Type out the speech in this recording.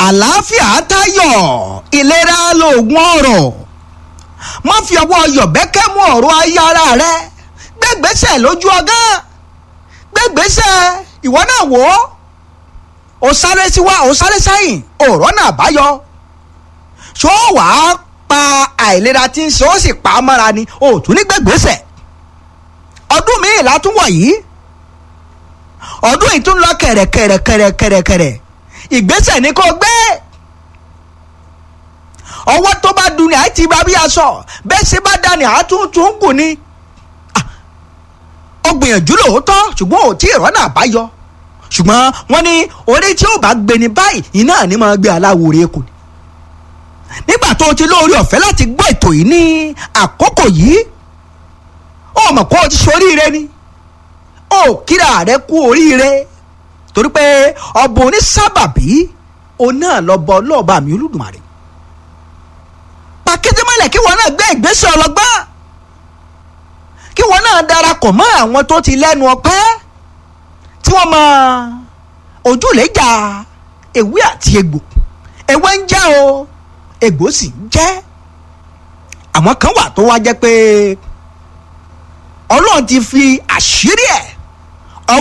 àlàáfíà tayọ ìlera lóògùn ọrọ̀ má fi ọwọ́ yọ̀bẹ́kẹ́ mú ọ̀rọ̀ ayé ara rẹ gbẹ́gbẹ́sẹ̀ lójú ọgán gbẹ́gbẹ́sẹ̀ ìwọ náà wò ó ó sáré síwá ó sáré sẹ́yìn ọ̀rọ̀ náà báyọ ṣó wàá pa àìlera tí ń ṣe ó sì pa á mọ́ra ni ó tún ní gbẹ́gbẹ́sẹ̀ ọdún míì látúwọ̀ yìí ọdún yìí tún lọ kẹ̀rẹ̀kẹ̀rẹ̀kẹ̀rẹ̀kẹ̀rẹ̀ ìgbésẹ̀ ni kò gbé ọwọ́ tó bá dun ni àti bá bí aṣọ bẹ́ẹ̀ ṣe bá dání àtúntún kù ni ó gbìyànjú lóòótọ́ ṣùgbọ́n ò tí ì rọ́nà àbáyọ ṣùgbọ́n wọ́n ní orí tí ó bá gbé ní báyìí iná ni máa gbé aláwòrán kù ni nígbà tó o ti lóore ọ̀fẹ́ láti gbọ́ ètò yìí ní àkókò yìí ó mọ̀ kó o ti ṣoríire ni ó kíra rẹ kú oríire torí pé ọba onísábàbí òun náà lọ bọ lọ́ọ̀bà mi olódùmarè pàkíndínmọ́lẹ̀ kí wọn náà gbé ìgbésẹ̀ ọlọ́gbọ́n kí wọn náà darapọ̀ mọ́ àwọn tó ti lẹ́nu ọpẹ́ tí wọ́n mọ ojúlẹ̀jà ewé àti egbò ewé ń jẹ́ o egbò sì ń jẹ́ àwọn kan wà tó wá jẹ́ pé ọlọ́run ti fi àṣírí ẹ̀